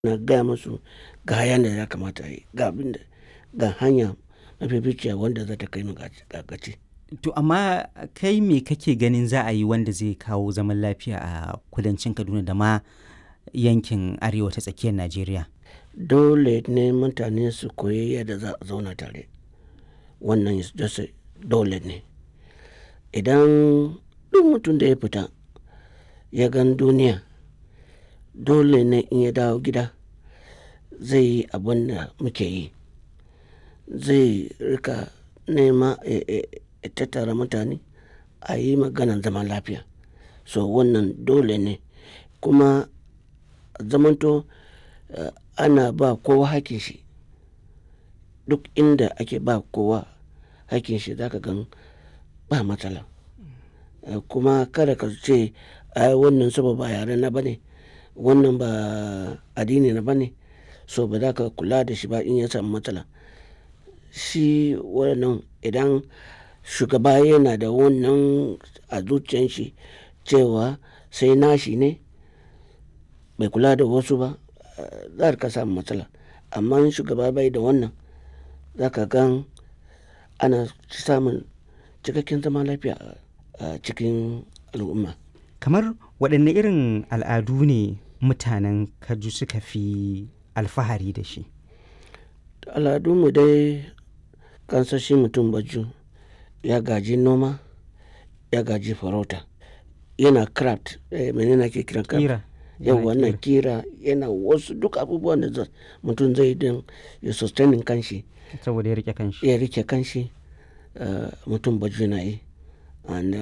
na gaya musu ga hayan da ya kamata a yi ga abin da ga hanya mafificiya wanda za ta kai mu ga gaci. To amma kai me kake ganin za a yi wanda zai kawo zaman lafiya a kudancin Kaduna da ma yankin arewa ta tsakiyar Najeriya? Dole ne mutane su koyi yadda za a zauna tare. Wannan is just a dole ne. Idan duk mutum da ya fita ya gan duniya, dole ne in ya dawo gida zai yi abin da muke yi. Zai rika nema ya tattara mutane a yi maganan zaman lafiya. So wannan dole ne kuma zamanto ana ba kowa hakkin shi. Duk inda ake ba kowa hakkin shi za ka gan ba matsala. Kuma kada ka ce ai wannan saboda ba yare na ba ne, wannan ba addini na ba ne, so ba za ka kula da shi ba in ya samu matsala. Shi wannan idan shugaba yana da wannan a zuciyan shi cewa sai nashi ne bai kula da wasu ba, za ka samu matsala. Amma in shugaba bai da wannan, za ka gan ana samun cikakken zaman lafiya a cikin al'umma. Kamar waɗanne irin al'adu ne mutanen Kaju suka fi alfahari da shi? Al'adunmu dai kansan shi mutum Baju ya gaji noma, ya gaji farauta, yana craft, eh mene ake kiran craft? Ƙira. Yau wannan ƙira yana wasu duk abubuwan da mutum zai yi don ya sustaining kanshi. Saboda ya riƙe kanshi. Ya riƙe kanshi, mutum Baju na yi. And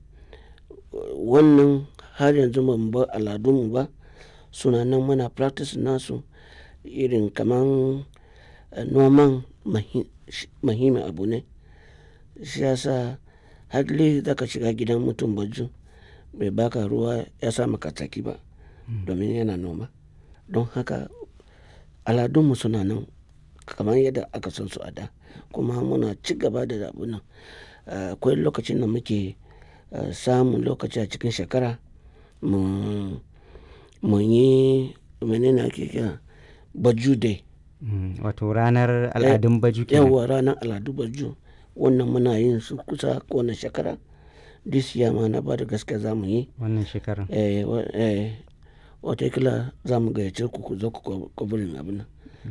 wannan har yanzu ba mu bar al'adunmu ba. Suna nan muna practice nasu irin kaman noman muhimmin abu ne. Shi ya sa hardly za ka shiga gidan mutum Baju bai baka ruwa ya sa maka tsaki ba domin yana noma. Don haka al'adunmu suna nan kamar yadda aka san su a da. Kuma muna ci gaba da abun nan. Akwai lokacin da muke samun lokaci a cikin shekara mu, mu yi mene ne ake kira Baju Day. Wato ranar al'adun Baju kenan. Yauwa ranar al'adu Baju. Wannan muna yin su kusa kowane shekara. This year ma na bada gaskiya za mu yi. Wannan shekarar. Eh, eh watakila za mu gayyace ku ku zo ku covering abun nan.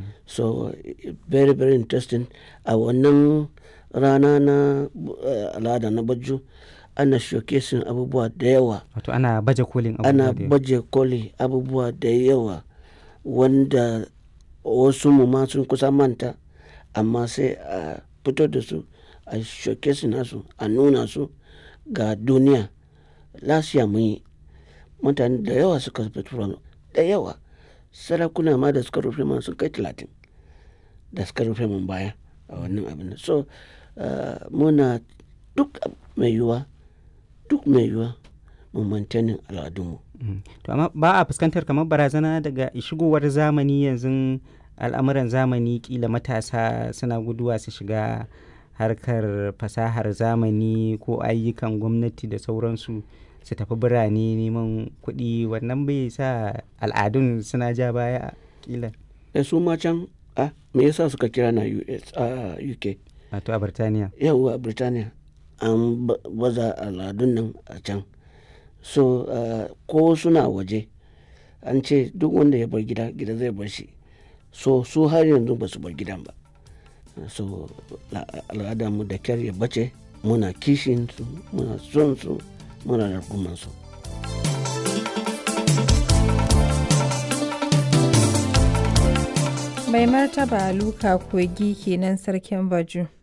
So very very interesting. A wannan rana na al'ada na Baju ana showcasing abubuwa da yawa. Wato ana baje kolin abubuwa Ana da yawa. baje koli abubuwa da yawa wanda wasu mu ma sun kusa manta amma sai a fito da su a showcasing nasu a nuna su ga duniya. Last year mun yi. Mutane da yawa suka fito da yawa. Sarakuna ma da suka rufe mana sun kai talatin da suka rufe mun baya a wannan abun nan. So muna duk mai yiwuwa, duk mai yiwuwa mu maintaining al'adunmu. To amma ba a fuskantar kamar barazana daga shigowar zamani yanzun al'amuran zamani ƙila matasa suna guduwa su shiga harkar fasahar zamani ko ayyukan gwamnati da sauransu su tafi birane neman kuɗi wannan bai sa al'adun suna ja baya ƙila. Eh su ma can a me yasa suka kira na US a UK? Wato a Birtaniya. Yauwa a Birtaniya an baza al'adun nan a can. So ko suna waje an ce duk wanda ya bar gida, gida zai bar shi. So su har yanzu ba su bar gidan ba. So al'adarmu da ƙyar ya bace muna kishin su, muna son su, muna rungumar su. Mai martaba Luka Kogi kenan sarkin Baju.